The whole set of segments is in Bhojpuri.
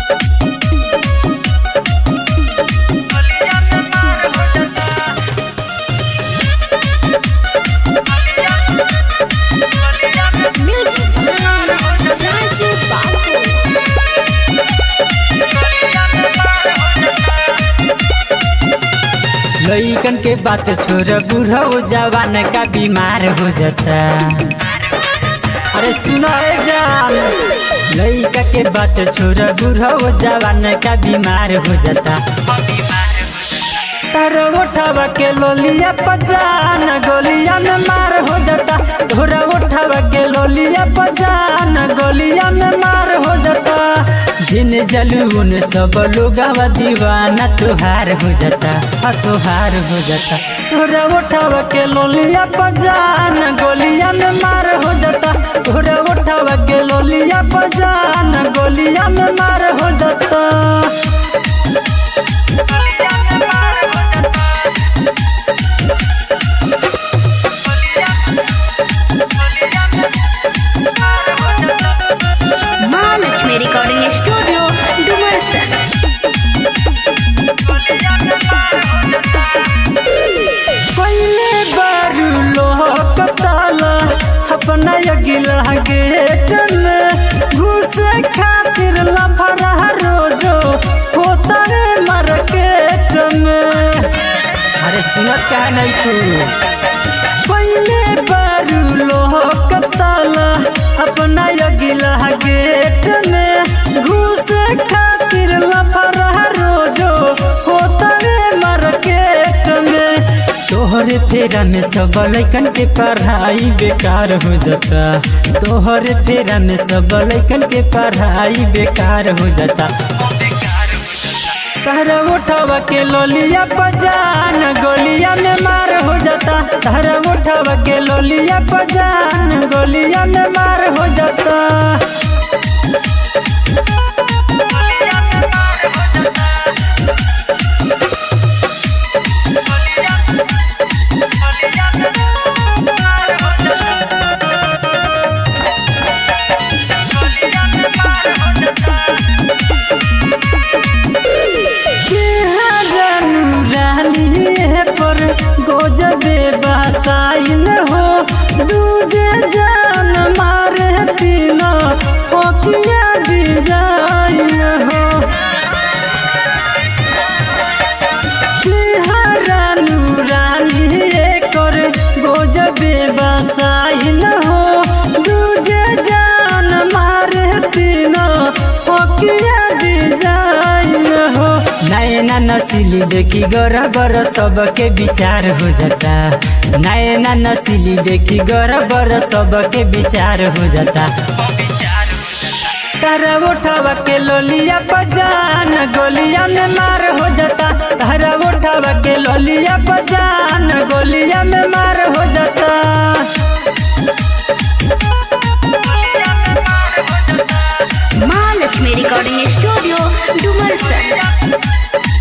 Music Raju Babu. लइकन के बात छोड़ बूढ़ा हो जवान का बीमार हो जाता अरे सुनो ए जान लइका के बात छोड़ बूढ़ा हो जवान का बीमार हो जाता तार उठावा के लोलिया पजान गोलिया में मार हो जाता धोरा उठावा के लोलिया पजान गोलिया में मार हो जाता जिन जलून सब लोग दीवाना तुहार हो जाता हाँ तुहार हो जाता धोरा उठावा के लोलिया पजान गोलिया में मार हो जाता धोरा उठावा के लोलिया पजान गोलिया में मार हो जाता Mahalakshmi Recording Studio, Dumarsan. पहले बारू लोह ताला अपना अगिला गेट में घुसे खातिर लफड़ा रोजो होता रे मार्केट में अरे सुनत क्या नहीं तू पहले बारू लोह ताला अपना अगिला गेट में घुसे खातिर लफड़ा रोजो होता रे मार्केट में तोहरे फेरा में सब लैकन के पढ़ाई बेकार हो जाता तोहरे फेरा में सब लैकन के पढ़ाई बेकार हो जाता तहरा उठावा के लोलिया पजान गोलिया में मार हो जाता तहरा उठावा के लोलिया पजान गोलिया में मार हो जाता रानी पर गोजबे बसाइन हो दूजे जान मारे तीनो फोकिया डिजाइन हो रानू रानी कर गोजबे बसाइन हो दूजे जान मारे तीनो फोकिया डिजाइन हो नैना नसीली देखी गोरा बर सबके विचार हो जाता नैना नसीली देखी गोरा बर सबके विचार हो जाता तारा उठावा के लोलिया पजान गोलिया में मार हो जाता तारा उठावा के लोलिया पजान गोलिया में मार हो जाता Mahalakshmi Recording Studio, Dumarsan.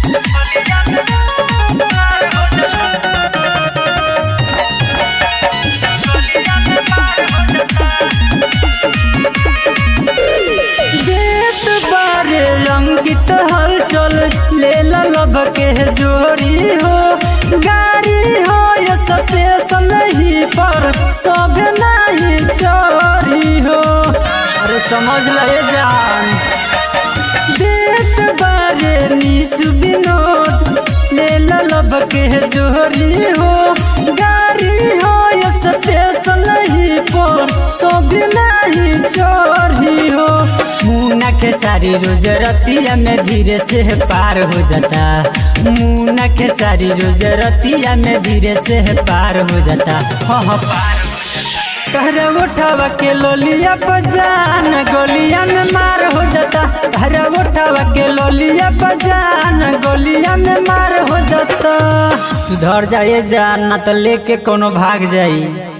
देत बारे अंकित हलचल ले लब के जोड़ी हो गाड़ी हो या स्टेशन ही पर सब नहीं चोरी हो अरे समझ ले जान देत बारे निशु विनोद ले लब के जोड़ी हो गाड़ी हो या स्टेशन ही पर सब नहीं चोरी हो मुन्ना के सारी रोज रतिया में धीरे से पार हो जाता मुन्ना के सारी रोज रतिया में धीरे से पार हो जाता हाँ हाँ पार तहरा उठावा के लोलिया पजान गोलिया में मार हो जाता तहरा उठावा के लोलिया पजान गोलिया में मार हो जाता सुधर जाए जान ना तो लेके कोनो भाग जाई